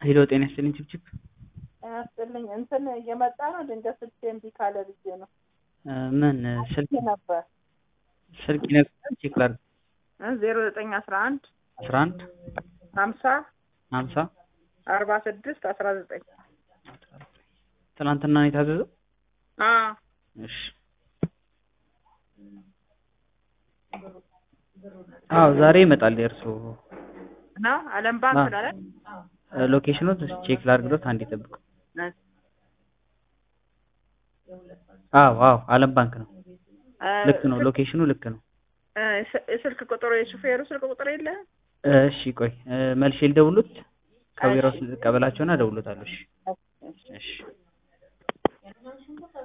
ሄሎ ጤና ይስጥልኝ ችብችብ ያስጥልኝ እንትን እየመጣ ነው። ድንገት ስልክ እምቢ ካለ ብዬ ነው ምን ስልክ ነበር ስልክ ይነግረኛል ቼክ ላድርግ ዜሮ ዘጠኝ አስራ አንድ አስራ አንድ ሀምሳ ሀምሳ አርባ ስድስት አስራ ዘጠኝ ትናንትና ነው የታዘዘው እሺ አዎ ዛሬ ይመጣል የእርሶ ነው አለም ባንክ ነው አይደል? ሎኬሽኑ ቼክ ላድርግሎት አንዴ ጠብቁ አዎ አዎ አለም ባንክ ነው ልክ ነው ሎኬሽኑ ልክ ነው የስልክ ቁጥሩ የሹፌሩ ስልክ ቁጥር የለ እሺ ቆይ መልሼ ልደውሉት ከቢሮ ቀበላቸውና እደውሎታለሁ እሺ እሺ